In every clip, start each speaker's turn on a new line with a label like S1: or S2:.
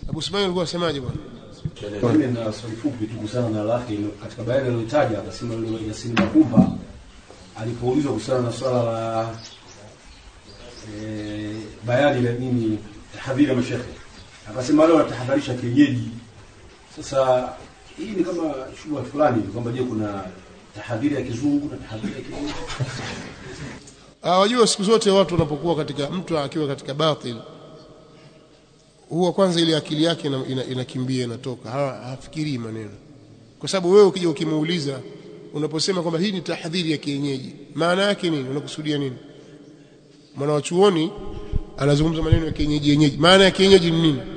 S1: Abu Sumail alikuwa asemaje bwana
S2: Mimi na swali fupi tu kuhusiana na lake ilo- katika bayani aliyotaja akasema yule Yasini Makumba alipoulizwa kuhusiana na swala la e, bayani la nini tahadhiri ya mashehe akasema wale wanatahadharisha kienyeji. Sasa hii ni kama shubha fulani hivi kwamba je, kuna tahadhiri ya kizungu na tahadhiri ya kienyeji?
S1: Ah, wajua siku zote watu wanapokuwa katika mtu akiwa katika batil huwa kwanza ile akili yake ina- ina- inakimbia inatoka ha- hafikirii maneno kwa sababu wewe ukija ukimuuliza unaposema kwamba hii ni tahadhiri ya kienyeji maana yake nini unakusudia nini mwana wa chuoni anazungumza maneno ya kienyeji yenyeji maana ya kienyeji ni nini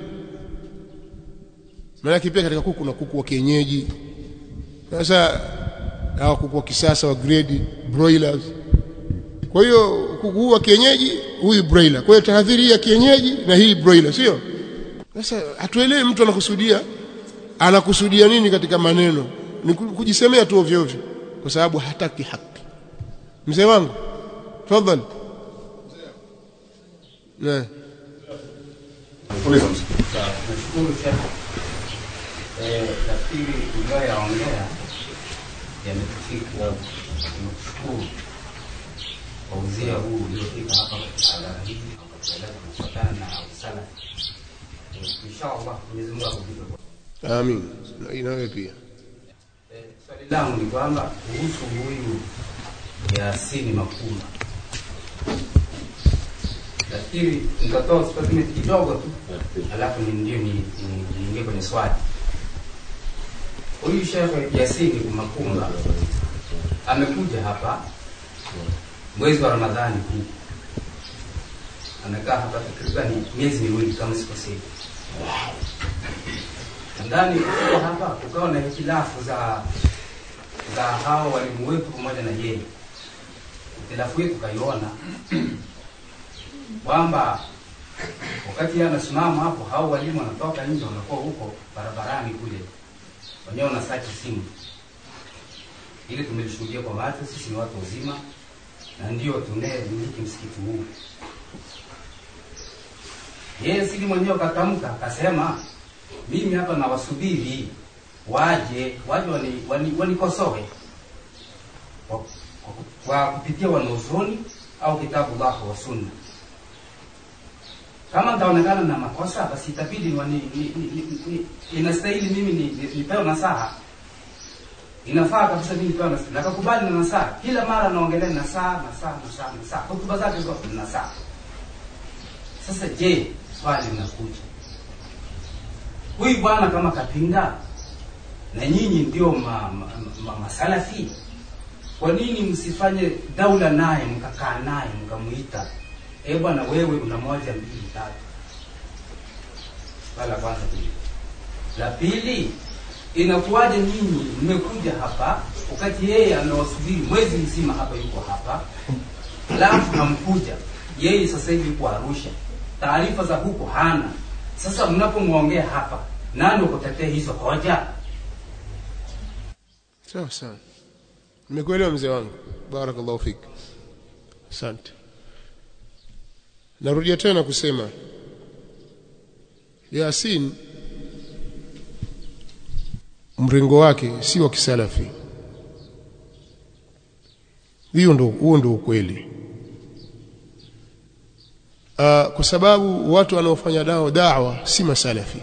S1: maana yake pia katika kuku na kuku wa kienyeji sasa hawa kuku wa kisasa wa grade broilers kwa hiyo kuku huu wa kienyeji huyu broiler kwa hiyo tahadhiri hii ya kienyeji na hii broiler sio sasa hatuelewi mtu anakusudia anakusudia nini katika maneno ni ku- kujisemea tu ovyo ovyo kwa sababu hataki haki mzee wangu tafadhali na
S2: Uliza msikilizaji.
S3: Nashukuru Sheikh. Eh, nafikiri uliyoyaongea yametufika. Tunakushukuru kwa uzia huu uliofika hapa katika hadhara hii na ukatueleza kufuatana na usala. Eh, Inshallah Mwenyezi Mungu akulipe kwa
S1: amin na inawe pia
S3: Eh, Swali langu ni kwamba kuhusu huyu Yasini Makuma, nafikiri nitatoa statement kidogo tu, alafu ni ndio ni- ni- niingie kwenye swali. Huyu Sheikh Yasini Makuma amekuja hapa mwezi wa Ramadhani huu, amekaa hapa takriban miezi miwili kama sikosei ndani kutoka hapa kukawa na hitilafu za za hao walimu wetu pamoja na yeye. Hitilafu hii tukaiona kwamba wakati yeye anasimama hapo, hao walimu wanatoka nje, wanakuwa huko barabarani kule, wenyewe wanasachi simu. Ili tumelishuhudia kwa macho, sisi ni watu wazima na ndio tunayemiliki msikiti huu. Yeye sili mwenyewe katamka akasema mimi hapa nawasubiri waje waje wani- wani- wanikosoe kwa, kwa, kwa kupitia wanazuoni au kitabu lako wa sunna. Kama nitaonekana na makosa, basi itabidi wani- ni- ni- ni- ni- inastahili mimi ni- ni- nipewe nasaha. Inafaa kabisa mimi nipewe nasaha. Nakakubali na nasaha. Kila mara naongelea nasaha, nasaha, nasaha, nasaha. Hotuba zake zote ni nasaha. Sasa je, swali linakuja huyu bwana kama kapinga na nyinyi ndio ma, ma, ma, masalafi kwa nini msifanye daula naye mkakaa naye mkamuita e bwana wewe una moja mbili tatu swala la kwanza hili la pili inakuwaje nyinyi mmekuja hapa wakati yeye amewasubiri mwezi mzima hapa yuko hapa alafu hamkuja yeye sasa hivi yuko arusha taarifa za huko hana sasa mnapomwongea hapa nani ukutetea hizo hoja
S1: sawa sawa nimekuelewa mzee wangu barakallahu fik asante narudia tena kusema Yasin mrengo wake si wa kisalafi hiyo ndo huo ndo ukweli uh, kwa sababu watu wanaofanya dao dawa si masalafi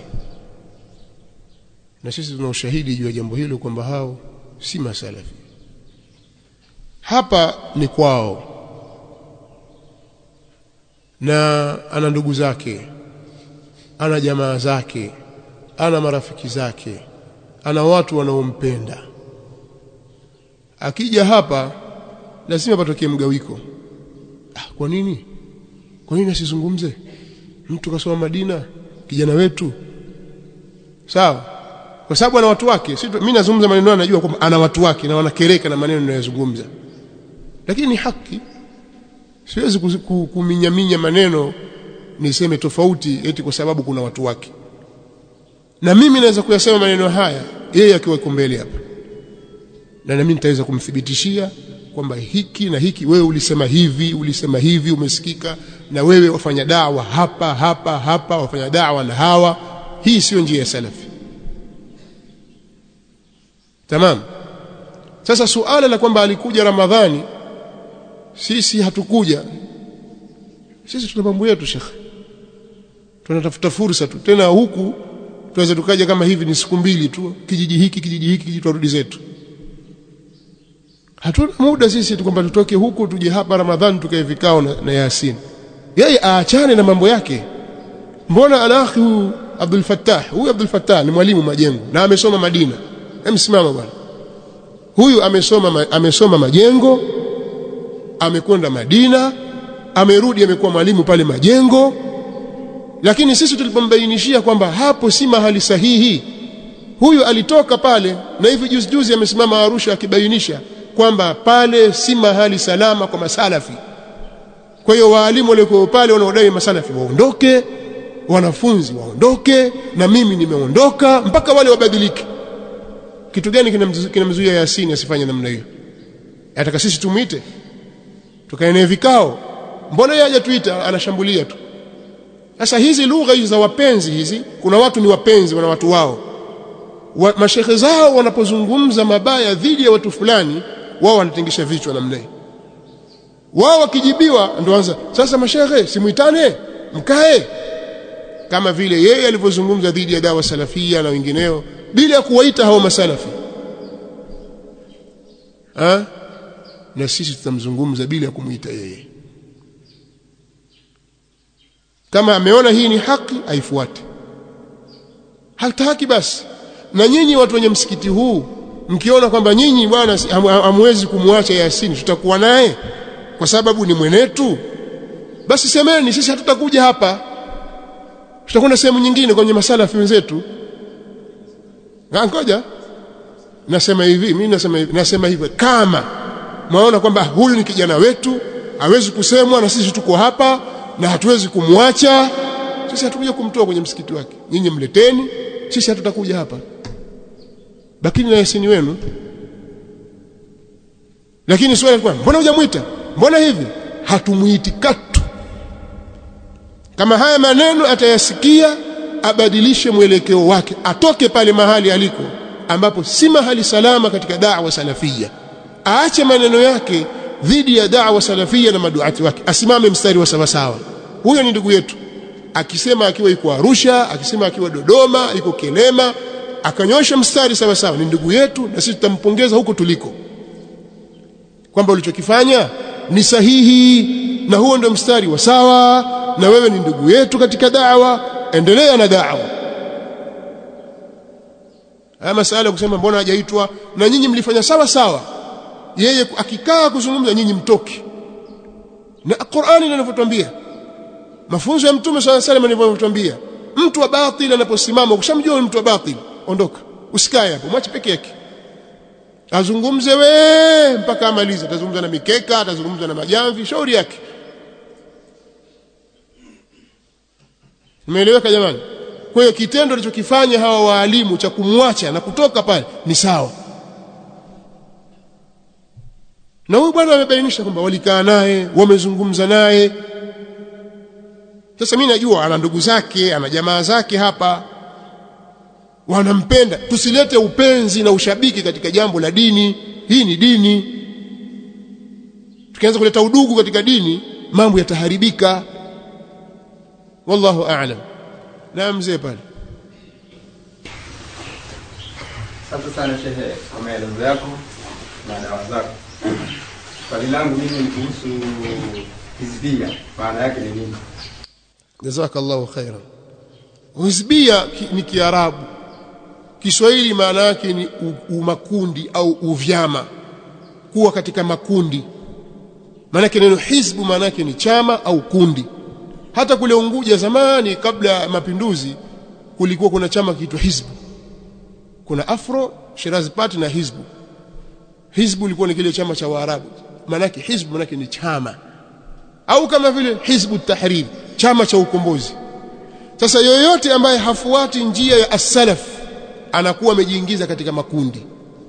S1: na sisi tuna ushahidi juu ya jambo hilo kwamba hao si masalafi hapa ni kwao na ana ndugu zake ana jamaa zake ana marafiki zake ana watu wanaompenda akija hapa lazima patokee mgawiko ah, kwa nini kwa nini asizungumze mtu kasoma Madina kijana wetu sawa kwa sababu ana watu wake si mimi nazungumza maneno najua kwamba ana watu wake na wanakereka na maneno ninayozungumza lakini ni haki siwezi kuminyaminya maneno niseme tofauti eti kwa sababu kuna watu wake na mimi naweza kuyasema maneno haya yeye akiwa yuko mbele hapa na nami nitaweza kumthibitishia kwamba hiki na hiki wewe ulisema hivi ulisema hivi umesikika na wewe wafanya dawa hapa hapa hapa wafanya dawa na hawa hii sio njia ya salafi tamam sasa suala la kwamba alikuja ramadhani sisi hatukuja sisi tuna mambo yetu shekhe tunatafuta fursa tu tena huku tunaweza tukaja kama hivi ni siku mbili tu kijiji hiki kijiji hiki kijiji turudi zetu hatuna muda sisi tu kwamba tutoke huku tuje hapa ramadhani tukae vikao na, na yasin yeye aachane na mambo yake mbona alakhi huyu Abdul Fattah huyu Abdul Fattah ni mwalimu majengo na amesoma Madina emsimama bwana huyu amesoma amesoma majengo amekwenda Madina amerudi amekuwa mwalimu pale majengo lakini sisi tulipombainishia kwamba hapo si mahali sahihi huyu alitoka pale na hivi juzi juzi amesimama Arusha akibainisha kwamba pale si mahali salama kwa masalafi kwa hiyo waalimu waliokuwa pale wanaodai masalafi waondoke wanafunzi waondoke na mimi nimeondoka mpaka wale wabadilike kitu gani kinamzuia Yasini asifanye namna hiyo ataka sisi tumwite tukaenee vikao mbona yeye hajatuita anashambulia tu sasa hizi lugha hizi za wapenzi hizi kuna watu ni wapenzi wana watu wao wa, mashekhe zao wanapozungumza mabaya dhidi ya watu fulani wao wanatingisha vichwa namna hii wao wakijibiwa ndio anza sasa mashekhe simuitane mkae kama vile yeye alivyozungumza dhidi ya dawa salafia na wengineo bila ya kuwaita hao masalafi ha? na sisi tutamzungumza bila ya kumuita yeye kama ameona hii ni haki aifuate hataki basi na nyinyi watu wenye msikiti huu mkiona kwamba nyinyi bwana hamwezi kumwacha Yasini tutakuwa naye kwa sababu ni mwenetu basi semeni sisi hatutakuja hapa tutakwenda sehemu nyingine kwenye masalafi wenzetu ngoja nasema hivi mimi nasema hivi nasema hivi kama mwaona kwamba huyu ni kijana wetu hawezi kusemwa na sisi tuko hapa na hatuwezi kumwacha sisi hatukuja kumtoa kwenye msikiti wake nyinyi mleteni sisi hatutakuja hapa bakini na yasini wenu lakini swali kwa mbona hujamwita mbona hivi hatumuiti katu kama haya maneno atayasikia abadilishe mwelekeo wake atoke pale mahali aliko ambapo si mahali salama katika da'wa salafia aache maneno yake dhidi ya da'wa salafia na maduati wake asimame mstari wa sawasawa huyo ni ndugu yetu akisema akiwa yuko Arusha akisema akiwa Dodoma yuko Kelema akanyosha mstari sawa sawa ni ndugu yetu na sisi tutampongeza huko tuliko kwamba ulichokifanya ni sahihi na huo ndio mstari wa sawa na wewe ni ndugu yetu katika da'wa endelea na da'wa haya masala kusema mbona hajaitwa na nyinyi mlifanya sawa sawa yeye akikaa kuzungumza nyinyi mtoki na Qur'ani inavyotuambia mafunzo ya mtume swalla salam yanavyotuambia mtu wa batili anaposimama ukishamjua mtu wa batili ondoka usikae hapo mwache peke yake azungumze we mpaka amalize atazungumza na mikeka atazungumza na majamvi shauri yake Umeeleweka jamani? Kwa hiyo kitendo alichokifanya hawa waalimu cha kumwacha na kutoka pale ni sawa. Na huyu bwana amebainisha kwamba walikaa naye, wamezungumza naye. Sasa mimi najua ana ndugu zake, ana jamaa zake hapa. Wanampenda. Tusilete upenzi na ushabiki katika jambo la dini. Hii ni dini. Tukianza kuleta udugu katika dini, mambo yataharibika. wallahu a'lam na mzee pale
S4: Asante sana shehe kwa maelezo yako na dawa zako. Swali langu mimi ni kuhusu hizbia, maana yake ni nini?
S1: jazakallahu khairan hizbia ki, ni kiarabu kiswahili maana yake ni u- umakundi au uvyama kuwa katika makundi maana yake neno hizbu maana yake ni chama au kundi hata kule Unguja zamani kabla ya mapinduzi kulikuwa kuna chama kiitwa hizbu kuna afro Shirazi Party na hizbu hizbu ilikuwa ni kile chama cha waarabu maana yake hizbu maana yake ni chama au kama vile hizbu tahrir chama cha ukombozi sasa yoyote ambaye hafuati njia ya as-salaf anakuwa amejiingiza katika makundi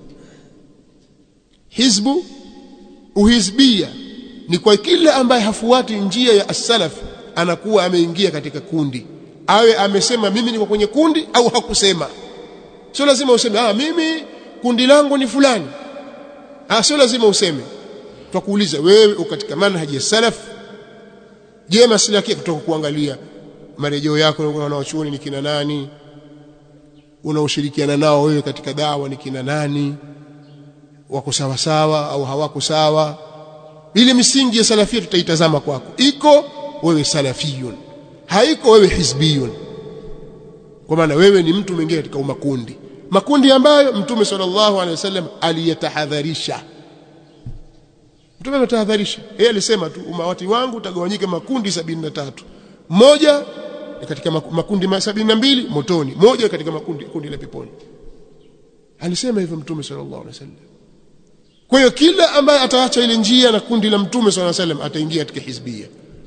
S1: hizbu uhizbia ni kwa kila ambaye hafuati njia ya as-salaf anakuwa ameingia katika kundi awe amesema mimi niko kwenye kundi au hakusema sio lazima useme ah mimi kundi langu ni fulani ah sio lazima useme twakuuliza wewe uko katika manhaji ya salaf je maslaki kutoka kuangalia marejeo yako na wanaochuoni ni kina nani unaoshirikiana nao wewe katika dawa ni kina nani wako sawa sawa au hawako sawa ile misingi ya salafia tutaitazama kwako iko wewe salafiyun haiko wewe hizbiyun kwa maana wewe ni mtu mwingine katika makundi makundi ambayo mtume sallallahu alaihi wasallam aliyatahadharisha mtume ametahadharisha yeye alisema tu umawati wangu utagawanyika makundi sabini na tatu moja ni katika makundi sabini na mbili motoni moja katika makundi kundi la peponi alisema hivyo mtume sallallahu alaihi wasallam kwa hiyo kila ambaye ataacha ile njia na kundi la mtume sallallahu alaihi wasallam ataingia katika hizbia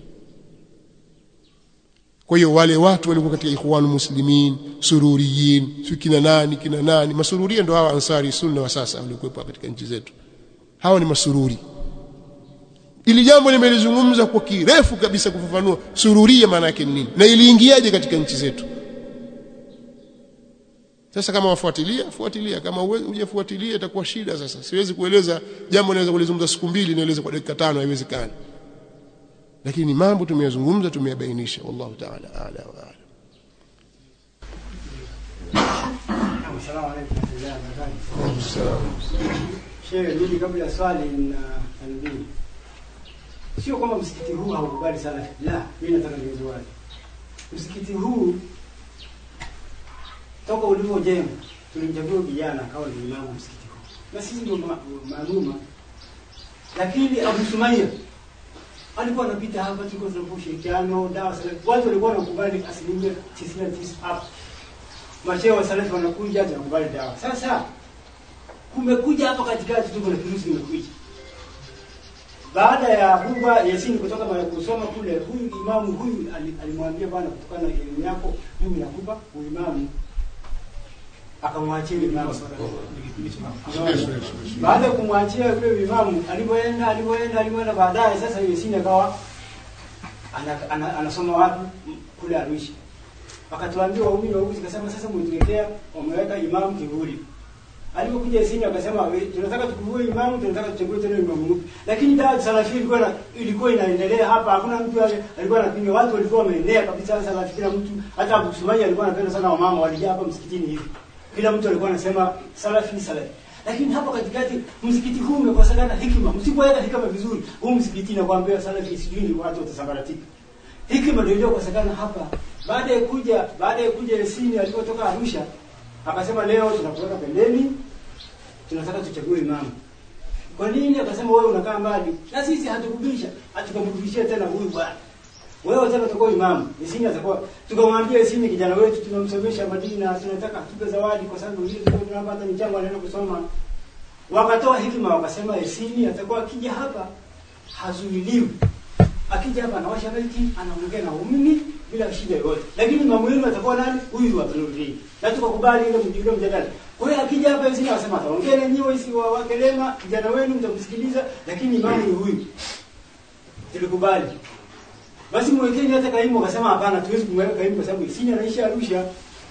S1: kwa hiyo wale watu walikuwa katika ikhwanu muslimin sururiyin si kina nani kina nani masururia ndio hawa ansari sunna wa sasa walikuwepo katika nchi zetu hawa ni masururi ili jambo nimelizungumza kwa kirefu kabisa kufafanua sururia maana yake nini na iliingiaje katika nchi zetu sasa kama wafuatilia fuatilia kama hujafuatilia itakuwa shida sasa siwezi kueleza jambo naweza kulizungumza siku mbili nieleze kwa dakika tano haiwezekani lakini mambo tumeyazungumza tumeyabainisha wallahu ta'ala a'la wa a'lam
S5: Asalamu alaykum warahmatullahi wabarakatuh. Shehe, mimi kabla ya swali na tanbih. Sio kwamba msikiti huu haukubali sala. La, mimi nataka niweze wazi. Msikiti huu toka ulivyojengwa tulimchagua vijana akawa ni imamu msikiti huu. Na sisi ndio maaluma. Lakini Abu Sumaia alikuwa anapita hapa, tulikuwa tunafanya ushirikiano, dawa salafi. Watu walikuwa wanakubali asilimia 99 hapa mashehe wa salafi wanakuja tunakubali dawa. Sasa kumekuja hapa katikati tuko na kirusi kimekuja. Baada ya Buba Yasini kutoka mara kusoma kule, huyu imamu huyu alimwambia bwana, kutokana na elimu yako mimi nakupa uimamu. Akamwachia imamu. Baada ya kumwachia yule imamu, alipoenda alipoenda alipoenda, baadaye sasa Yasini akawa anasoma ana, ana, ana wapi kule Arusha akatuambia waumini wa huku zikasema sasa mwetuletea wameweka imamu kivuli alipokuja Isini akasema tunataka tukuvue imamu tunataka tuchague tena imamu mpya lakini dawa salafi ilikuwa na, ilikuwa inaendelea hapa hakuna mtu alikuwa anapinga watu walikuwa wameenea kabisa salafi kila mtu hata Abu Sumaya alikuwa anapenda sana wamama walijaa hapa msikitini hivi kila mtu alikuwa anasema salafi salafi lakini hapa katikati msikiti huu umekosekana hikima msipoweka hikima vizuri huu msikiti nakwambia salafi sijui watu watasambaratika hikima ndio iliyokosekana hapa baada ya kuja baada ya kuja Yasini alipotoka Arusha akasema leo tunakuweka pembeni tunataka tuchague imamu kwa nini akasema wewe unakaa mbali na sisi hatukubisha hatukamrudishia tena huyu bwana wewe tena utakuwa imamu Yasini atakuwa tukamwambia Yasini kijana wetu tunamsomesha Madina tunataka tupe zawadi kwa sababu hizo tunapata michango anaenda kusoma wakatoa hikima wakasema Yasini atakuwa akija hapa hazuiliwi akija hapa anawasha maiki anaongea na waumini bila shida yoyote lakini mambo yenu atakuwa nani huyu wa Nurdin na tukakubali ile mjadala mjadala kwa hiyo akija hapa hizi anasema ataongea na nyinyi isi wa wakelema kijana wenu mtamsikiliza lakini imamu ni huyu tulikubali basi mwekeni hata kaimu akasema hapana tuwezi kumweka kaimu kwa sababu isini anaishi Arusha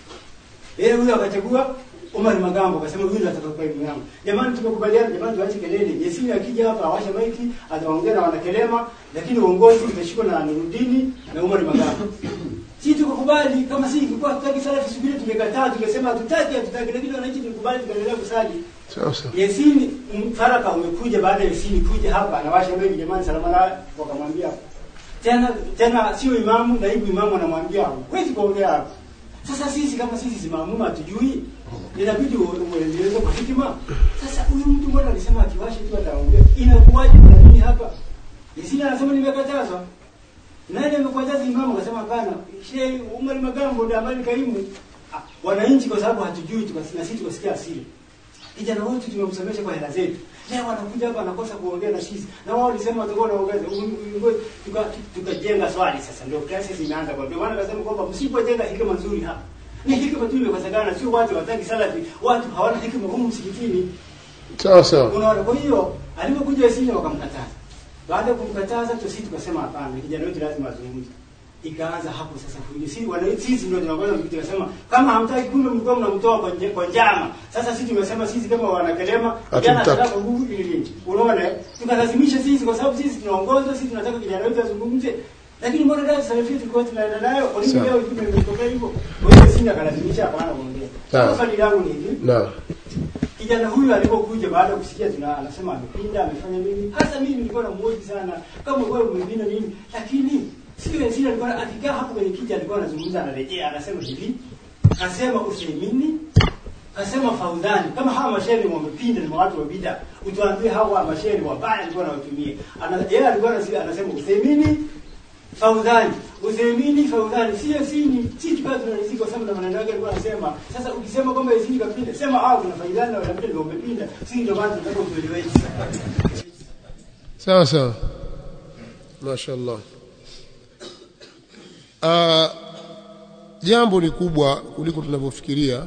S5: yeye huyo akachagua Omar Magambo akasema huyu atatoka kaimu yangu. Jamani tumekubaliana jamani tuache kelele. Yesini akija hapa awashe maiki ataongea na wanakelema lakini uongozi utashikwa na Nurudini na Omar Magambo. Sisi tukakubali kama sisi tulikuwa tutaki salafi subiri tumekataa tumesema hatutaki hatutaki lakini wananchi tulikubali tukaendelea kusali.
S1: sawa sawa
S5: Yesini mfaraka umekuja baada ya Yesini kuja hapa anawasha maiki jamani salama na wakamwambia tena tena sio imamu naibu imamu anamwambia huwezi kuongea hapa. Sasa sisi kama sisi simamuma hatujui inabidi ueleze kwa hikima. Sasa huyu mtu mbona alisema akiwasha tu ataongea. Inakuwaje kuna nini hapa? Yesina anasema nimekatazwa. Nani amekataza imamu akasema hapana. Sheikh Umar Magambo ndio ambaye kaimu. Ah, Wananchi kwa sababu hatujui tukasina sisi tukasikia asili. Kijana wote tumemsomesha kwa hela zetu. Leo wanakuja hapa anakosa kuongea na sisi. Na wao walisema watakuwa wanaongeza. Tuka tukajenga swali sasa ndio crisis imeanza kwa. Ndio maana akasema kwamba msipojenga hikima nzuri hapa ni hikima tu imekosekana, sio watu wataki salafi, watu hawana hikima humu msikitini.
S1: sawa sawa
S5: Unaona, kwa hiyo alipokuja Yasini wakamkataza. Baada ya kumkataza tu sisi tukasema hapana, kijana wetu lazima azungumze. ikaanza hapo sasa fujo. Sisi wana sisi ndio tunakwenda mkiti kasema kama hamtaki kumbe mlikuwa mnamtoa kwa nje, kwa njama. Sasa sisi tumesema sisi kama wanakelema vijana
S1: Hatumtaki.
S5: tunataka nguvu ili nini? Unaona? eh? Tukalazimisha sisi kwa sababu sisi tunaongoza, sisi tunataka kijana wetu azungumze. Lakini mbona dada Salafi tulikuwa tunaenda nayo? Kwa nini
S1: Sawa.
S5: leo hivi imetokea hivyo? Kwa hiyo sisi akalazimisha hapana kuongea.
S1: Sawa.
S5: Sasa swali langu ni hivi.
S1: naam
S5: Kijana huyu alipokuja baada ya kusikia tuna anasema amepinda, amefanya nini? Hasa mimi nilikuwa namuoji sana kama wewe umepinda nini? Lakini sio sisi alikuwa akikaa hapo kwenye kiti alikuwa anazungumza anarejea anasema hivi. Asema Usaimini, asema Faudhani kama hawa mashairi wamepinda ni watu wa bid'a. Utuambie hawa mashairi wabaya alikuwa anawatumia. Ana yeye alikuwa anasema anasema Usaimini Faudhani, Uthaymini Faudhani, sio sini, si tukawa tunalizika kwa sababu na maneno yake alikuwa anasema. Sasa ukisema kwamba Yazidi kapinda, sema hao kuna Faidhani na wanapinda ndio wamepinda. Sisi ndio maana tunataka utueleweshe.
S1: sawa sawa mashaallah Ah, jambo ni kubwa kuliko tunavyofikiria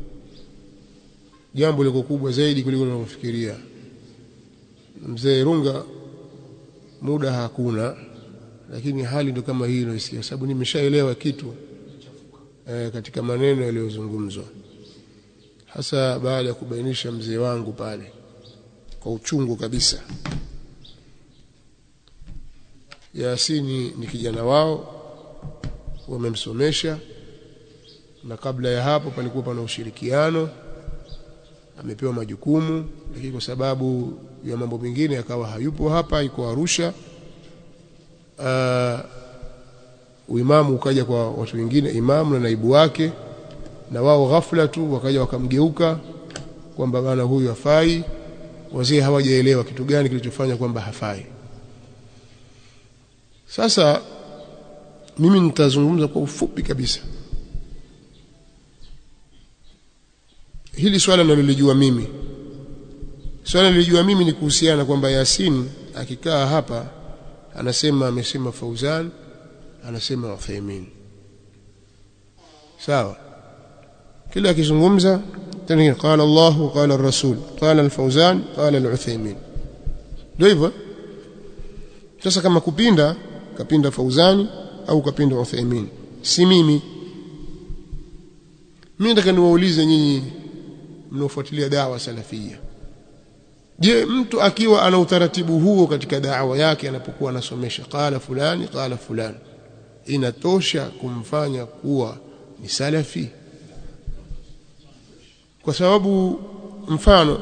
S1: jambo liko kubwa zaidi kuliko tunavyofikiria mzee runga muda hakuna lakini hali ndo kama hii inaisikia sababu nimeshaelewa kitu eh, katika maneno yaliyozungumzwa hasa baada ya kubainisha mzee wangu pale kwa uchungu kabisa Yasini ni kijana wao wamemsomesha na kabla ya hapo palikuwa pana ushirikiano amepewa majukumu lakini kwa sababu ya mambo mengine akawa hayupo hapa iko Arusha uh, uimamu ukaja kwa watu wengine imamu na naibu wake na wao ghafla tu wakaja wakamgeuka kwamba bana huyu hafai wazee hawajaelewa kitu gani kilichofanya kwamba hafai sasa mimi nitazungumza kwa ufupi kabisa hili swala nalolijua mimi swala nilijua mimi ni kuhusiana na kwamba Yasin akikaa hapa anasema amesema Fauzan anasema Uthaymeen sawa kila akizungumza tena qala Allah qala ar-rasul qala al-Fauzan qala al-Uthaymeen ndio hivyo sasa kama kupinda kapinda Fauzani au kapinda Uthaymeen si mimi mimi nataka niwaulize nyinyi mnaofuatilia dawa salafia je mtu akiwa ana utaratibu huo katika dawa yake anapokuwa anasomesha qala fulani qala fulani inatosha kumfanya kuwa ni salafi kwa sababu mfano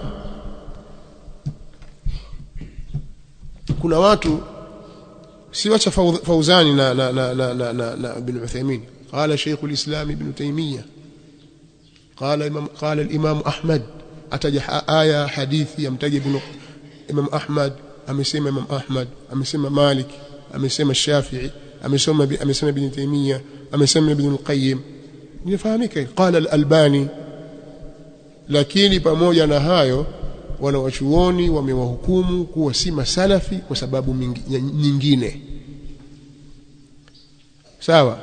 S1: kuna watu siwacha Fauzani na na na na, na, na, na Ibn Uthaymeen qala Sheikh al-Islam Ibn Taymiyyah قال إمام قال الإمام أحمد أتجح آية حديث يمتج ابن إمام أحمد أمسيما إمام أحمد أمسيما مالك أمسيما الشافعي أمسيما أمسيما ابن تيمية أمسيما ابن القيم nifahamike قال الألباني lakini pamoja na hayo wanawachuoni wamewahukumu kuwa si masalafi kwa sababu nyingine sawa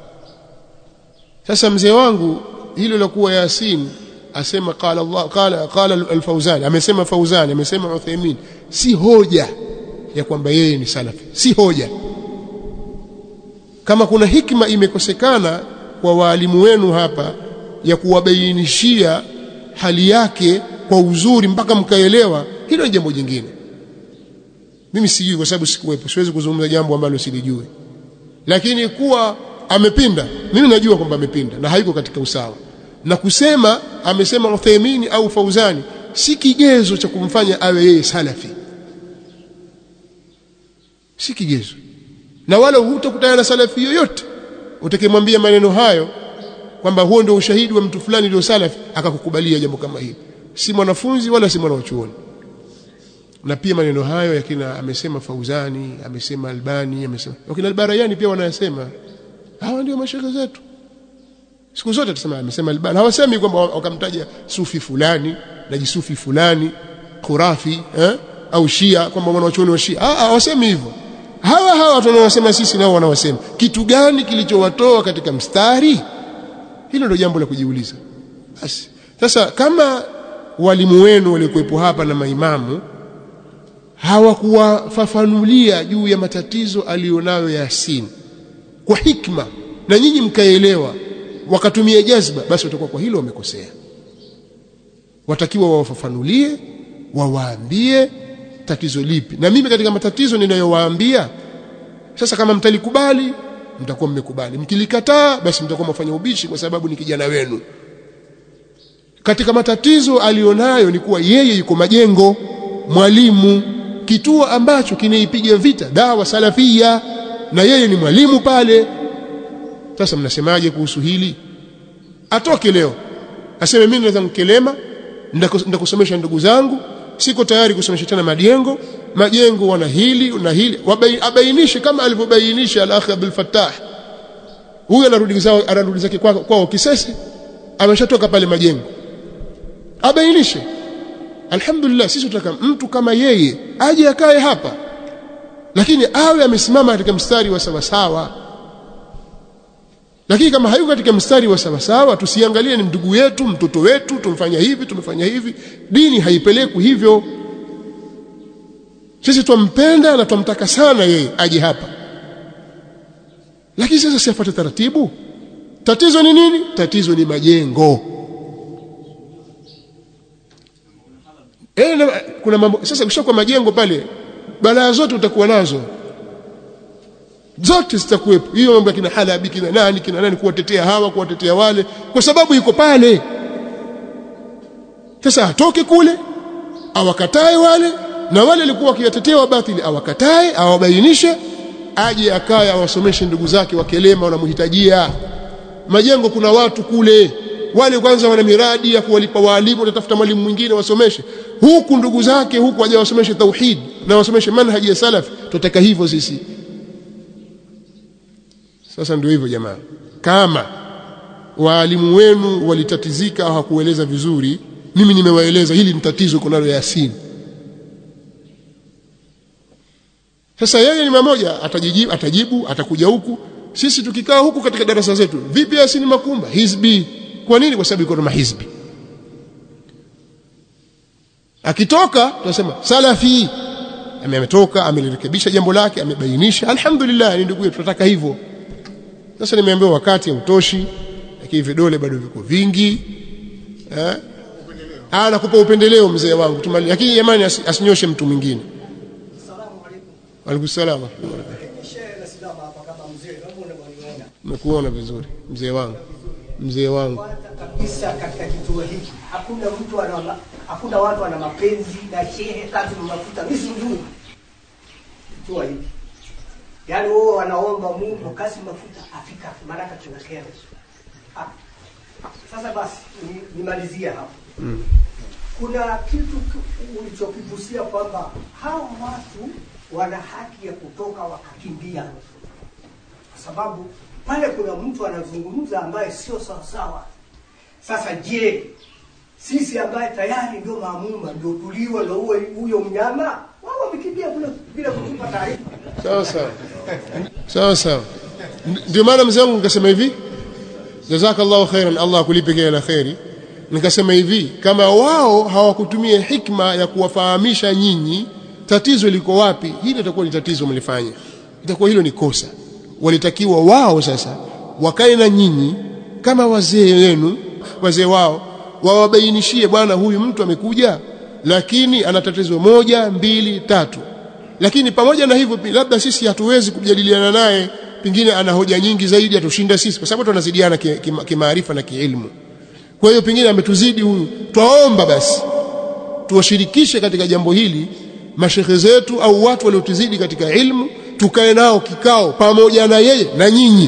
S1: sasa mzee wangu hilo la kuwa Yasin asema qala Allah qala qala al-Fauzan amesema Fauzan amesema Uthaymeen si hoja ya kwamba yeye ni salafi si hoja kama kuna hikma imekosekana kwa waalimu wenu hapa ya kuwabainishia hali yake kwa uzuri mpaka mkaelewa hilo ni jambo jingine mimi sijui kwa sababu sikuwepo siwezi kuzungumza jambo ambalo silijui lakini kuwa amepinda mimi najua kwamba amepinda na haiko katika usawa na kusema amesema Uthaymeen au Fauzani si kigezo cha kumfanya awe yeye salafi si kigezo na wala hutakutana na salafi yoyote utakemwambia maneno hayo kwamba huo ndio ushahidi wa mtu fulani ndio salafi akakukubalia jambo kama hili si mwanafunzi wala si mwanachuoni na pia maneno hayo yakina amesema Fauzani amesema Albani amesema wakina Albarayani pia wanayasema hawa ndio mashehe zetu siku zote tusema amesema Albani hawasemi kwamba wakamtaja sufi fulani na jisufi fulani khurafi eh? au shia kwamba wanawachuoni wa shia ah hawasemi hivyo hawa hawa watu wanaosema sisi nao wanawasema kitu gani kilichowatoa katika mstari hilo ndio jambo la kujiuliza basi sasa kama walimu wenu waliokuwepo hapa na maimamu hawakuwafafanulia juu ya matatizo alionayo Yasin kwa hikma na nyinyi mkaelewa wakatumia jazba basi watakuwa kwa hilo wamekosea watakiwa wawafafanulie wawaambie tatizo lipi na mimi katika matatizo ninayowaambia sasa kama mtalikubali mtakuwa mmekubali mkilikataa basi mtakuwa mfanya ubishi kwa sababu ni kijana wenu katika matatizo alionayo ni kuwa yeye yuko majengo mwalimu kituo ambacho kinaipiga vita dawa salafia na yeye ni mwalimu pale sasa mnasemaje kuhusu hili atoke leo aseme mimi naweza mkelema ndakusomesha ndugu zangu siko tayari kusomesha tena majengo majengo wana hili na hili abainishe kama alivyobainisha al-akh Abdul Fattah huyu anarudi zao anarudi zake kwao kwa kisese ameshatoka pale majengo abainishe alhamdulillah sisi tunataka mtu kama yeye aje akae hapa lakini awe amesimama katika mstari wa sawa sawa lakini kama hayuko katika mstari wa sawa sawa tusiangalie ni ndugu yetu mtoto wetu tumfanya hivi tumefanya hivi dini haipelekwi hivyo sisi twampenda na twamtaka sana yeye aje hapa lakini sasa siafuate taratibu tatizo ni nini tatizo ni majengo e, na, kuna mambo sasa ukishakuwa majengo pale balaa zote utakuwa nazo zote zitakuwepo hiyo mambo ya kina halabi kina nani kina nani kuwatetea hawa kuwatetea wale kwa sababu iko pale sasa atoke kule awakatae wale na wale walikuwa wakiyatetea wabatili awakatae awabainishe aje akaye awasomeshe ndugu zake wakelema wanamhitajia majengo kuna watu kule wale kwanza wana miradi ya kuwalipa walimu watatafuta mwalimu mwingine wasomeshe huku ndugu zake huku aje wasomeshe tauhid na wasomeshe manhaji ya salaf tutaka hivyo sisi sasa ndio hivyo jamaa kama waalimu wenu walitatizika au hakueleza vizuri mimi nimewaeleza hili ni tatizo kunalo Yasin sasa yeye ni mmoja atajibu atajibu atakuja huku sisi tukikaa huku katika darasa zetu vipi Yasin Makumba hizbi kwa nini kwa sababu iko na mahizbi akitoka tunasema salafi ametoka amelirekebisha jambo lake amebainisha alhamdulillah ni ndugu yetu tunataka hivyo sasa nimeambiwa wakati hautoshi lakini vidole bado viko vingi eh ah nakupa upendeleo mzee wangu tumali lakini jamani as, asinyoshe mtu mwingine
S6: Asalamu alaykum.
S1: Waalaikum salaam.
S6: Shehe nasimama hapa kama mzee, naomba unaniona.
S1: Nimekuona vizuri mzee wangu. Mzee wangu.
S6: Kwanza kabisa katika kituo hiki hakuna mtu ana ma- hakuna watu wana mapenzi na shehe kazi mafuta mimi sijui. Kituo hiki. Yaani wao wanaomba Mungu kazi mafuta afika maana tunakera. Ah. Sasa basi ni- nimalizie hapo. Kuna kitu ki- ulichokigusia kwamba hawa watu wana haki ya kutoka wakakimbia kwa sababu pale kuna mtu anazungumza ambaye sio sawasawa. Sasa je, sisi ambaye tayari ndio maamuma ndio tuliwe na uwe huyo mnyama, wao wamekimbia kule bila kutupa taarifa.
S1: Sawa sawa. Sawa sawa. Ndio maana mzee wangu nikasema hivi. Jazakallahu khairan Allah akulipe kila la khairi. Nikasema hivi, kama wao hawakutumia hikma ya kuwafahamisha nyinyi tatizo liko wapi, hili itakuwa ni tatizo mlifanya. Itakuwa hilo ni kosa. Walitakiwa wao sasa wakae na nyinyi kama wazee wenu, wazee wao wawabainishie, bwana, huyu mtu amekuja lakini ana tatizo moja, mbili, tatu lakini pamoja na hivyo pi- labda sisi hatuwezi kujadiliana naye pengine ana hoja nyingi zaidi atushinda sisi kwa sababu tunazidiana ki- ki- kimaarifa na kiilmu kwa hiyo pengine ametuzidi huyu twaomba basi tuwashirikishe katika jambo hili mashekhe zetu au watu waliotuzidi katika ilmu tukae nao kikao pamoja na yeye na nyinyi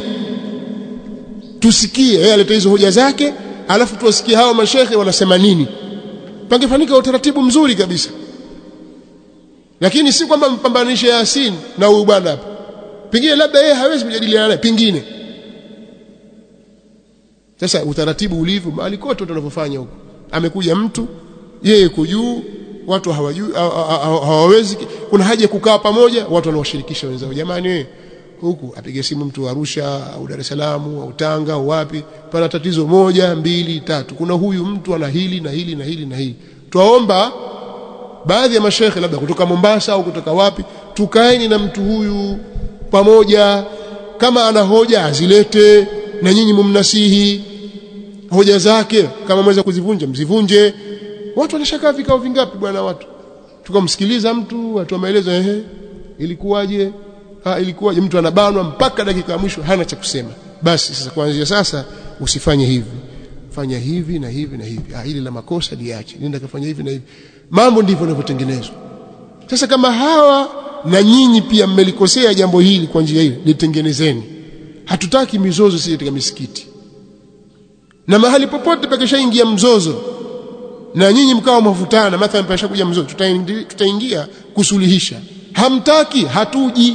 S1: tusikie yeye aleta hizo hoja zake alafu tuwasikie hao mashekhe wanasema nini pangefanyika utaratibu mzuri kabisa lakini si kwamba mpambanishe Yasin na huyu bwana hapa pengine labda yeye hawezi kujadiliana naye pengine sasa utaratibu ulivyo mahali kote tunavyofanya huko amekuja mtu yeye kujuu watu hawajui hawa- hawa- hawawezi kuna haja ya kukaa pamoja watu wanawashirikisha wenzao jamani wewe huku apige simu mtu wa Arusha au Dar es Salaam au Tanga au wapi pana tatizo moja mbili tatu kuna huyu mtu ana hili na hili na hili na hili twaomba baadhi ya mashekhe labda kutoka Mombasa au kutoka wapi tukaeni na mtu huyu pamoja kama ana hoja azilete na nyinyi mumnasihi hoja zake kama mweza kuzivunja mzivunje watu wanashakaa vikao vingapi bwana watu tukamsikiliza mtu atoa maelezo ehe ilikuwaje ha ilikuwaje mtu anabanwa mpaka dakika ya mwisho hana cha kusema basi sasa kuanzia sasa usifanye hivi fanya hivi na hivi na hivi ah hili la makosa liache nenda kafanya hivi na hivi mambo ndivyo yanavyotengenezwa sasa kama hawa na nyinyi pia mmelikosea jambo hili kwa njia hili litengenezeni hatutaki mizozo sisi katika misikiti na mahali popote pakishaingia mzozo na nyinyi mkawa mavutana mathalan pashakuja mzozo tutaingia, tutaingia kusuluhisha hamtaki hatuji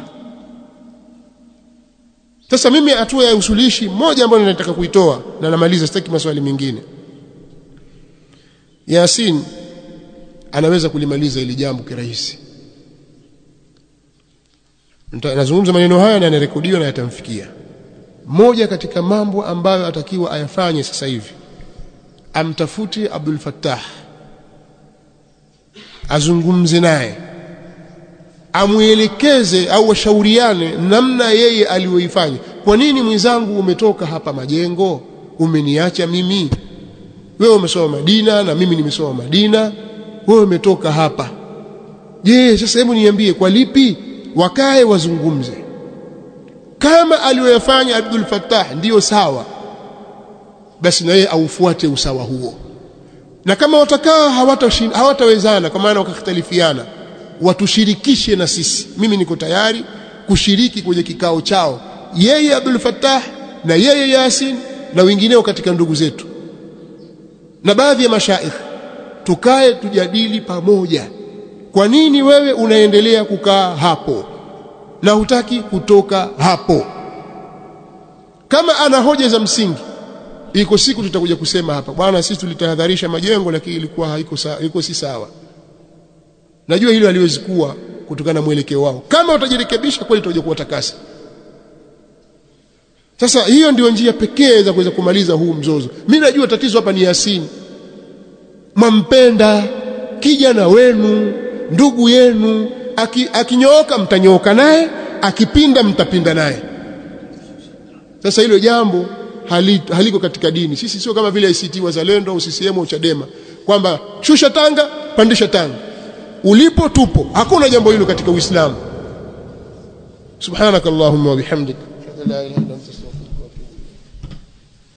S1: sasa mimi hatua ya usuluhishi moja ambayo nataka kuitoa na namaliza sitaki maswali mengine Yasin anaweza kulimaliza ili jambo kirahisi nazungumza maneno haya na yanarekodiwa na yatamfikia moja katika mambo ambayo atakiwa ayafanye sasa hivi amtafute Abdul Fattah azungumze naye amwelekeze au washauriane namna yeye aliyoifanya kwa nini mwenzangu umetoka hapa majengo umeniacha mimi wewe umesoma Madina na mimi nimesoma Madina wewe umetoka hapa je sasa hebu niambie kwa lipi wakae wazungumze kama aliyoyafanya Abdul Fattah ndiyo sawa basi na yeye aufuate usawa huo na kama watakaa hawatawezana hawata kwa maana wakakhtalifiana watushirikishe na sisi mimi niko tayari kushiriki kwenye kikao chao yeye Abdul Fattah na yeye Yasin na wengineo katika ndugu zetu na baadhi ya mashaikh tukae tujadili pamoja kwa nini wewe unaendelea kukaa hapo na hutaki kutoka hapo kama ana hoja za msingi iko siku tutakuja kusema hapa bwana sisi tulitahadharisha majengo lakini ilikuwa haiko sawa iko si sawa najua hilo haliwezi kuwa kutokana na mwelekeo wao kama utajirekebisha kweli tutakuja kuwatakasa sasa hiyo ndio njia pekee za kuweza kumaliza huu mzozo mimi najua tatizo hapa ni Yasini mwampenda kijana wenu ndugu yenu akinyooka aki mtanyooka naye akipinda mtapinda naye sasa hilo jambo haliko, haliko katika dini sisi sio kama vile ICT wazalendo au CCM au Chadema kwamba shusha tanga pandisha tanga ulipo tupo hakuna jambo hilo katika Uislamu subhanakallahumma wa bihamdika la ilaha illa anta